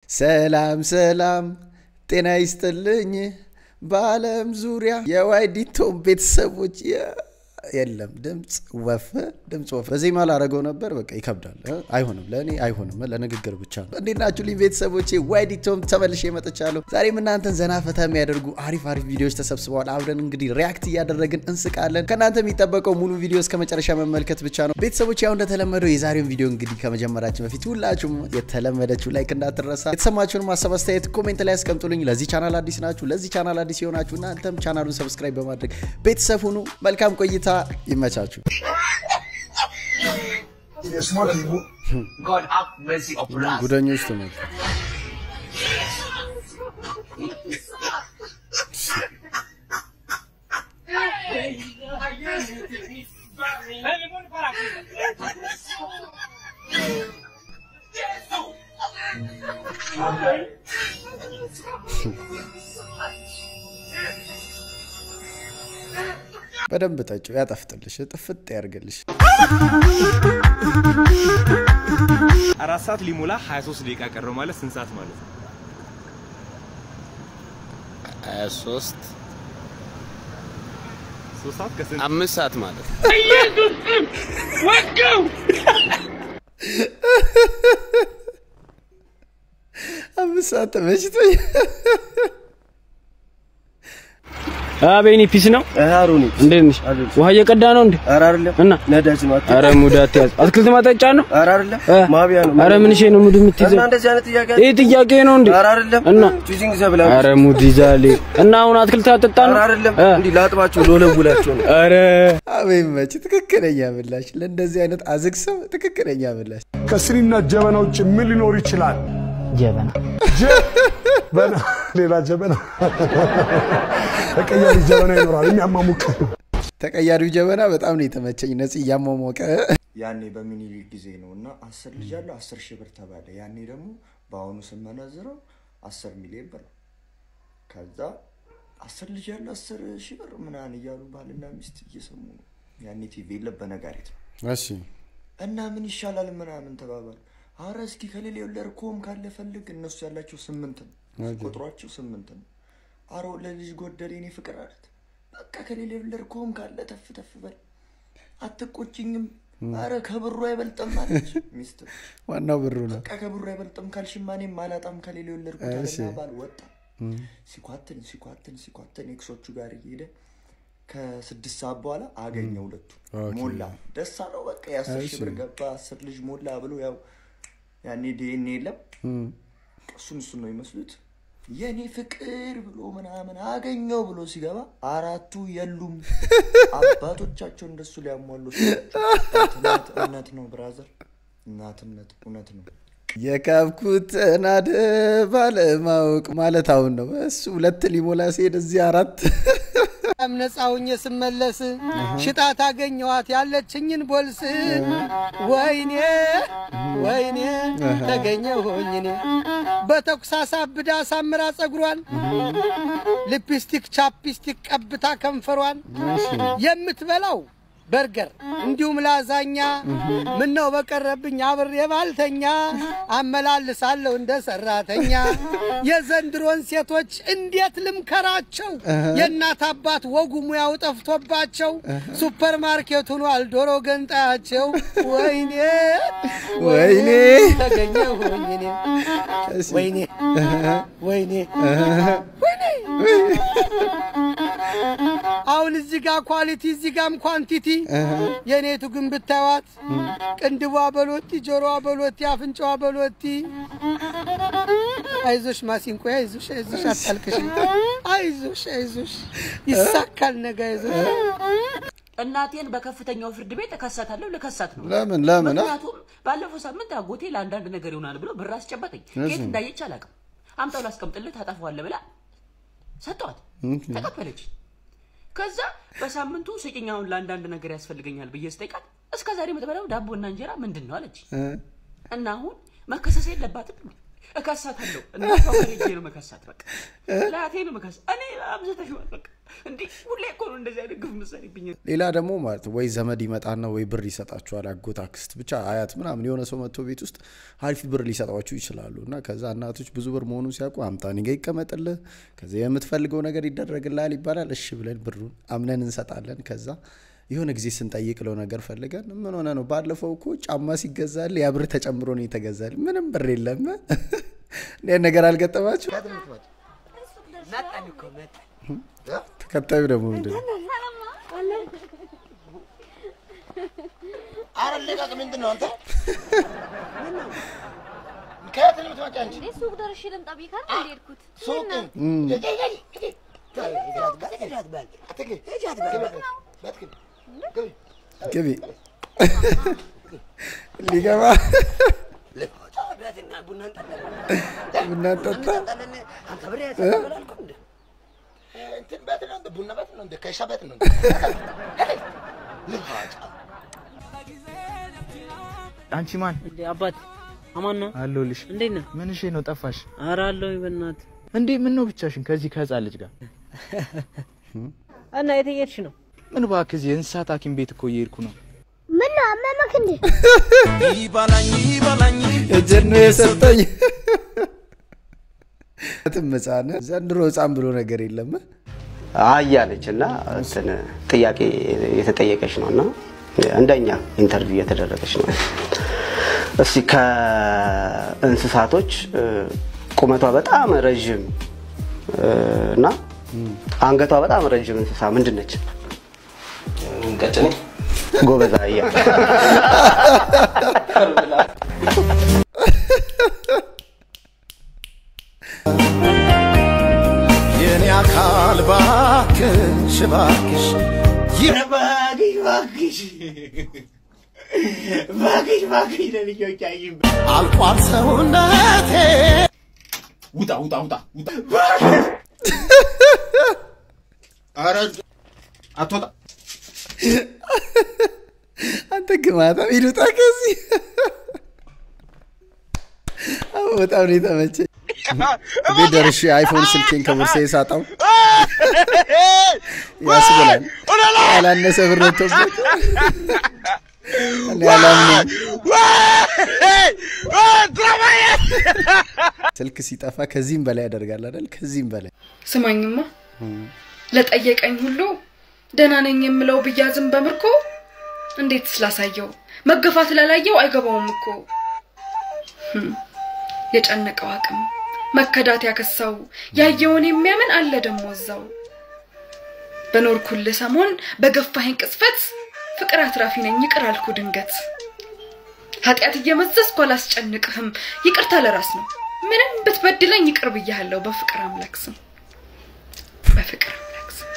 ሰላም ሰላም፣ ጤና ይስጥልኝ በዓለም ዙሪያ የዋይዲቶም ቤተሰቦች የለም ድምፅ ወፍ ድምፅ ወፍ በዜማ ላረገው ነበር። በቃ ይከብዳል። አይሆንም፣ ለእኔ አይሆንም። ለንግግር ብቻ ነው። እንዴት ናችሁ ልኝ ቤተሰቦቼ? ዋይዲቶም ተመልሼ መጥቻለሁ። ዛሬም እናንተን ዘና ፈታ የሚያደርጉ አሪፍ አሪፍ ቪዲዮዎች ተሰብስበዋል። አብረን እንግዲህ ሪያክት እያደረግን እንስቃለን። ከእናንተ የሚጠበቀው ሙሉ ቪዲዮ እስከ መጨረሻ መመልከት ብቻ ነው። ቤተሰቦች ያው እንደተለመደው የዛሬውን ቪዲዮ እንግዲህ ከመጀመራችን በፊት ሁላችሁም የተለመደችው ላይክ እንዳትረሳ፣ የተሰማችሁን ማሰብ አስተያየት ኮሜንት ላይ ያስቀምጡልኝ። ለዚህ ቻናል አዲስ ናችሁ፣ ለዚህ ቻናል አዲስ የሆናችሁ እናንተም ቻናሉን ሰብስክራይብ በማድረግ ቤተሰብ ሁኑ። መልካም ቆይታ ይመቻችሁ። God have mercy upon us. ጉደኞች ትምህርት በደንብ ጠጪው፣ ያጠፍጥልሽ፣ ጥፍጥ ያርግልሽ። አራት ሰዓት ሊሞላ 23 ደቂቃ ቀረው ማለት ስንት ሰዓት ማለት ነው? 23 ሶስት ሰዓት ከስንት አምስት ሰዓት ማለት ነው። አምስት ሰዓት ተመችቶኝ አቤኒ ፒስ ነው። አሩኒ እንዴት ነሽ? ውሃ እየቀዳ ነው እንዴ? ኧረ አይደለም እና ነዳጅ ነው። አትይ። አረ ሙድ አትያዝ። አትክልት ማጠጫ ነው። ኧረ አይደለም እ? ማቢያ ነው። አረ ምን ነው ሙድ የምትይዘው? እና እንደዚህ አይነት ጥያቄ ይህ ጥያቄ ነው እንዴ? ኧረ አይደለም እና ቹዚንግ ዘብላ አረ ሙድ ይዛል። እና አሁን አትክልት አጠጣ ኧረ ነው። አይደለም እ? እንዲህ ላጥባችሁ ሎለውላችሁ ነው። አረ አቤት መች ትክክለኛ ምላሽ ለእንደዚህ አይነት አዝግ ሰው ትክክለኛ ምላሽ። ከስኒና ጀበና ውጭ ምን ሊኖር ይችላል? ጀበና ጀበና፣ ሌላ ጀበና፣ ተቀያሪ ጀበና ይኖራል የሚያማሙቅ ተቀያሪው ጀበና በጣም ነው የተመቸኝ። ነፂ እያሟሟቀ ያኔ በሚኒሊክ ጊዜ ነው እና አስር ልጅ አለው አስር ሺህ ብር ተባለ። ያኔ ደግሞ በአሁኑ ስመነዝረው አስር ሚሊዮን ብር ነው። ከዛ አስር ልጅ ያለው አስር ሺህ ብር ምናምን እያሉ ባልና ሚስት እየሰሙ ነው። ያኔ ቲቪ የለም በነጋሪት ነው እሺ እና ምን ይሻላል ምናምን ተባባሉ። አረ እስኪ ከሌላ የወለድ ኮም ካለ ፈልግ። እነሱ ያላቸው ስምንት ነው ቁጥሯቸው ስምንት ነው። አሮ ለልጅ ጎደል የኔ ፍቅር አለት በቃ ከሌላ የወለድ ኮም ካለ ተፍ ተፍ በል አትቆጭኝም። አረ ከብሩ አይበልጥም አለች ሚስት። ዋናው ብሩ ነው። በቃ ከብሩ አይበልጥም ካልሽማ እኔም አላጣም ከሌላ የወለድኩት እሺ። አለና ባል ወጣ። ሲኳትን ሲኳትን ሲኳትን ኤክሶቹ ጋር እየሄደ ከስድስት ሰዓት በኋላ አገኘ ሁለቱ ኦኬ። ሞላ ደስ አለው። በቃ የአስር ሺህ እሺ። ብር ገባ አስር ልጅ ሞላ ብሎ ያው ያኔ ዲኤንኤ የለም እሱን እሱን ነው ይመስሉት የኔ ፍቅር ብሎ ምናምን አገኘው ብሎ ሲገባ አራቱ የሉም። አባቶቻቸው እንደሱ ሊያሟሉ እናትነት እውነት ነው ብራዘር፣ እናትነት እውነት ነው። የካብኩት ናድ ባለማወቅ ማለት አሁን ነው። እሱ ሁለት ሊሞላ ሲሄድ እዚህ አራት በጣም ነፃ ሁኜ ስመለስ ሽጣት አገኘኋት ያለችኝን ቦልስ ወይኔ ወይኔ ተገኘሁኝ እኔ በተኩስ አሳብዳ አሳምራ ጸጉሯን ሊፕስቲክ ቻፕስቲክ ቀብታ ከንፈሯን የምትበላው በርገር እንዲሁም ላዛኛ ምን ነው በቀረብኝ አብሬ ባልተኛ አመላልሳለሁ እንደ ሰራተኛ የዘንድሮን ሴቶች እንዴት ልምከራቸው የእናት አባት ወጉ ሙያው ጠፍቶባቸው ሱፐር ማርኬት ሆኗል ዶሮ ገንጣያቸው ወይኔ ወይኔ ተገኘሁኝ እኔ ወይኔ ወይኔ አሁን እዚህ ጋር ኳሊቲ እዚህ ጋም ኳንቲቲ የኔቱ ግን ብታዩት ቅንድቧ በሎቲ ጆሮዋ በሎቲ አፍንጫዋ በሎቲ አይዞሽ ማሲንቆ አይዞሽ አይዞሽ አታልቅሽ አይዞሽ አይዞሽ ይሳካል ነገ አይዞሽ እናቴን በከፍተኛው ፍርድ ቤት እከሳታለሁ። ልከሳት ነው። ለምን ለምን አ? ምክንያቱም ባለፈው ሳምንት አጎቴ ለአንዳንድ ነገር ይሆናል ብሎ ብር አስጨበጠኝ። ከየት እንዳየች አላውቅም። አምጣው ላስቀምጥልህ ታጠፋዋለህ ብላ ሰጠዋት። ተቀበለች። ከዛ በሳምንቱ ስጭኛውን ለአንዳንድ ነገር ያስፈልገኛል ብዬ ስጠይቃት እስከ ዛሬ የምትበላው ዳቦና እንጀራ ምንድን ነው አለች። እ? እና አሁን መከሰስ የለባትም እከሳታለሁ። እናቷ ጋር ሄጄ ነው መከሳት። በቃ ለአቴ ነው መከሳት። እኔ አብዝተሽዋል። በቃ እንዴ ሁሌ እኮ ነው እንደዚህ አይነት ግፍ የምትሰሪብኝ። ሌላ ደግሞ ማለት ነው ወይ ዘመድ ይመጣና ወይ ብር ይሰጣችኋል። አጎት፣ አክስት፣ ብቻ አያት ምናምን የሆነ ሰው መጥቶ ቤት ውስጥ አሪፍ ብር ሊሰጧችሁ ይችላሉ። እና ከዛ እናቶች ብዙ ብር መሆኑን ሲያውቁ አምጣ እኔ ጋ ይቀመጥልህ፣ ከዚያ የምትፈልገው ነገር ይደረግልሃል ይባላል። እሺ ብለን ብሩን አምነን እንሰጣለን። ከዛ የሆነ ጊዜ ስንጠይቅ ለው ነገር ፈልገን ምን ሆነ ነው ባለፈው እኮ ጫማ ሲገዛል ያ ብር ተጨምሮ ነው የተገዛል። ምንም ብር የለም። ይህን ነገር አልገጠማችሁ? ተከታዩ ደግሞ ምንድን ነው? አረ ልቀቅ! ምንድን ነው አንተ? ከየት ነው የምትመጪ አንቺ? ሱቅ ደርሼ ልምጣ ብዬ ካል እንደ ሄድኩት ሱቅ እም። ግቢ ሊገባ ቡና ጠጣ እ? እንትን ቤት ነው እንደ ቡና ቤት ነው እንደ ከሻ ቤት ነው አንቺ ማን? አባት አማን ነው አለሁልሽ። እንዴት ነህ? ምን እሺ ነው ጠፋሽ? ኧረ አለሁኝ በእናትህ። እንዴ ምን ነው ብቻሽን ከዚህ ከህፃን ልጅ ጋር? እና የት እየሄድሽ ነው? ምን እባክህ እዚህ የእንስሳት ሐኪም ቤት እኮ እየሄድኩ ነው። ምን ነው አመመክ እንዴ? ይባላኝ ይባላኝ እጄን ነው የሰጠኝ። ትም ህፃን ዘንድሮ ህፃን ብሎ ነገር የለም። አያለች እና እንትን ጥያቄ የተጠየቀች ነው እና እንደኛ ኢንተርቪው እየተደረገች ነው። እስቲ ከእንስሳቶች እ፣ ቁመቷ በጣም ረዥም እ፣ እና አንገቷ በጣም ረዥም እንስሳ ምንድን ነች? ቀጭኔ ጎበዝ አህያ። የኔ አካል ባክሽ ባክሽ እባክሽ እባክሽ እባክሽ እባክሽ ለልጆች አይም አልቋል ሰውነቴ ውጣ ውጣ ውጣ ውጣ ኧረ አትወጣ አንተ ግማታ ይሉጣ ከዚህ አሁን በጣም ነው የተመቸኝ። ቤት ደርሼ አይፎን ስልኬን ከቦርሳዬ ሳጣው ያስብላል። ያላነሰ ብር ወጥቶበት እኔ አላምንም። ስልክ ሲጠፋ ከዚህም በላይ ያደርጋል አይደል? ከዚህም በላይ ስማኝማ ለጠየቀኝ ሁሉ ደህና ነኝ የምለው ብያዝም በምርኮ እንዴት ስላሳየው መገፋት ላላየው አይገባውም እኮ ህም፣ የጨነቀው አቅም መከዳት ያከሳው ያየውን የሚያምን አለ ደሞ እዛው በኖርኩልህ ሰሞን በገፋኸኝ ቅጽበት ፍቅር አትራፊ ነኝ ይቅር አልኩ ድንገት ኃጢአት እየመዘዝኩ አላስጨንቅህም ይቅርታ ለራስ ነው ምንም ብትበድለኝ ይቅር ብያለሁ በፍቅር አምላክ ስም በፍቅር አምላክ ስም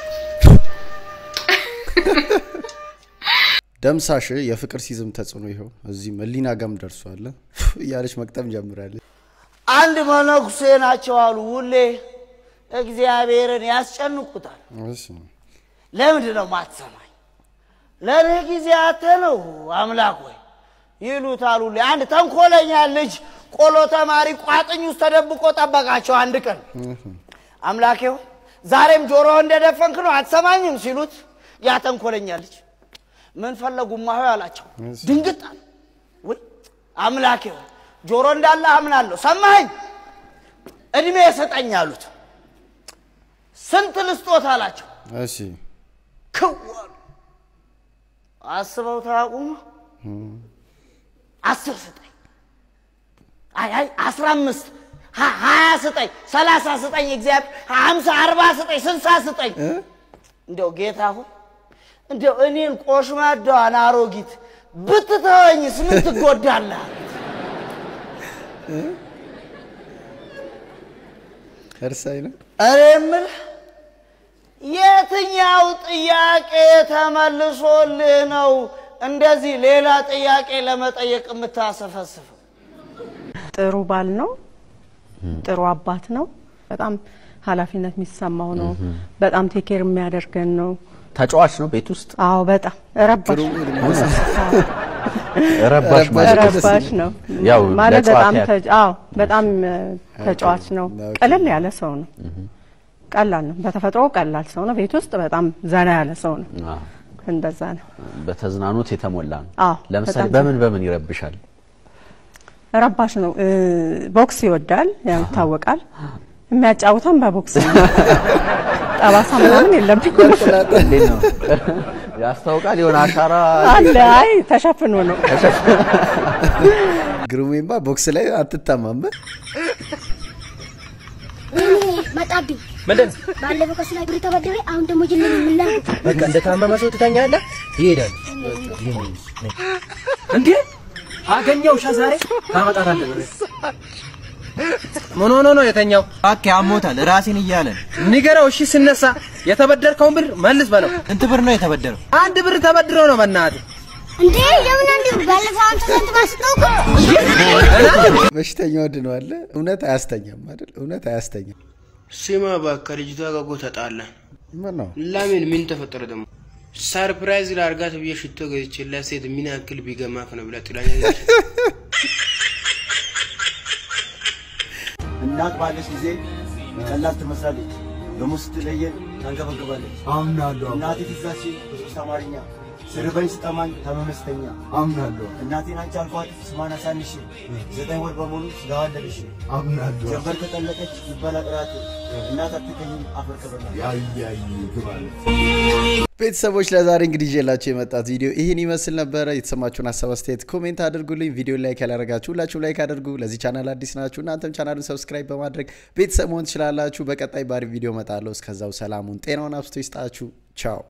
ደምሳሽ የፍቅር ሲዝም ተጽዕኖ ይኸው እዚህም ህሊና ጋም ደርሷል እያለች መቅጠም ጀምራለች። አንድ መነኩሴ ናቸው አሉ ሁሌ እግዚአብሔርን ያስጨንቁታል። እሺ፣ ለምንድን ነው ማትሰማኝ? ለእኔ ጊዜ አተ ነው አምላክ ወይ ይሉታል ሁሌ። አንድ ተንኮለኛ ልጅ ቆሎ ተማሪ ቋጥኝ ውስጥ ተደብቆ ጠበቃቸው። አንድ ቀን አምላኬ ሆይ ዛሬም ጆሮ እንደደፈንክ ነው አትሰማኝም ሲሉት ያ ተንኮለኛ ልጅ ምን ፈለጉማ ሆይ አላቸው። ድንግጥ አለ። ወይ አምላኬ ሆይ ጆሮ እንዳለ አምናለሁ፣ ሰማኸኝ፣ እድሜ ስጠኝ አሉት። ስንት ልስጦት አላቸው። እሺ፣ ክው አሉ። አስበው ታቁሙ አስር ስጠኝ፣ አይ አይ አስራ አምስት ሀ- ሀያ ስጠኝ፣ ሰላሳ ስጠኝ፣ እግዚአብሔር ሀምሳ አርባ ስጠኝ፣ ስልሳ ስጠኝ። እንደው ጌታ ሆይ እንደው እኔን ቆሽማዳዋን አሮጊት ብትተወኝስ ምን ትጎዳለህ? እርሳይ ነው። እኔ የምልህ የትኛው ጥያቄ ተመልሶልህ ነው እንደዚህ ሌላ ጥያቄ ለመጠየቅ የምታሰፈስፈው? ጥሩ ባል ነው። ጥሩ አባት ነው። በጣም ኃላፊነት የሚሰማው ነው። በጣም ቴኬር የሚያደርገን ነው። ተጫዋች ነው ቤት ውስጥ አዎ በጣም ረባሽ ጥሩ እድሜ ረባሽ ማለት ረባሽ ነው ያው ማለት ለጨዋታ በጣም ያህል። ተጫ- አዎ በጣም እ፣ ተጫዋች ነው። ቀለል ያለ ሰው ነው። ቀላል ነው። በተፈጥሮ ቀላል ሰው ነው። ቤት ውስጥ በጣም ዘና ያለ ሰው ነው። አዎ፣ እንደዛ ነው። በተዝናኖት የተሞላ ነው። አዎ ለምሳሌ በጣም በምን በምን ይረብሻል? ረባሽ ነው። እ፣ ቦክስ ይወዳል፣ ያው ይታወቃል። የሚያጫውተን በቦክስ ነው። ጠባሳ ምናምን የለብኝም እንዴት ነው ያስታውቃል? የሆነ አሻራ አለ። አይ ተሸፍኖ ነው። ግሩሜማ ቦክስ ላይ አትታማም። መጣብኝ። ምንድን ባለፈው ከሱ ላይ ብር ተበድሬ አሁን ደግሞ ጅል ምን ላድርግ? በቃ እንደ ታመመ ሰው ትተኛለህ፣ ይሄዳል። እንዴ አገኘው ሻ ዛሬ ታመጣታለህ ብር። ምን ሆኖ ነው የተኛው? እባክህ አሞታል፣ ራሴን እያለ ንገረው። እሺ ስነሳ የተበደርከውን ብር መልስ በለው። ስንት ብር ነው የተበደረው? አንድ ብር ተበድሮ ነው በእናትህ እንዴ የምን አንድ ብር? ባለፈው አንተ ስንት ማስጠውቅ በሽተኛ ወድነዋለ። እውነት አያስተኛም አይደል? እውነት አያስተኛም። ስማ እባክህ ልጅቷ ጋር እኮ ተጣላን። ምን ነው ለምን ምን ተፈጠረ ደግሞ? ሰርፕራይዝ ላርጋት ብዬ ሽቶ ገዝቼላት ሴት ምን ያክል ቢገማክ ነው ብላ ጥላኝ ሄደች። እናት ባለች ጊዜ ቀላል ትመስላለች፣ ደግሞ ስትለየን ታንገበግባለች። አምናለሁ እናቴ ትዛች በሶስት አማርኛ ስርበኝ ስጠማኝ ታመመስተኛ አምናለሁ እናቴን አንቺ አልኳት ስሟን አሳንሽ ዘጠኝ ወር በሙሉ ስጋዋን ለብሼ አምናለሁ ጀንበር ከጠለቀች ይበላ ቅራት እናት አትገኝም አፈር ቅበላ ያያይ ግባለ ቤተሰቦች ለዛሬ እንግዲህ ይዤላችሁ የመጣት ቪዲዮ ይህን ይመስል ነበረ። የተሰማችሁን ሀሳብ አስተያየት ኮሜንት አድርጉልኝ። ቪዲዮ ላይክ ያላረጋችሁ ሁላችሁም ላይክ አድርጉ። ለዚህ ቻናል አዲስ ናችሁ እናንተም ቻናሉን ሰብስክራይብ በማድረግ ቤተሰብ መሆን ትችላላችሁ። በቀጣይ ባሪ ቪዲዮ እመጣለሁ። እስከዛው ሰላሙን ጤናውን አብስቶ ይስጣችሁ። ቻው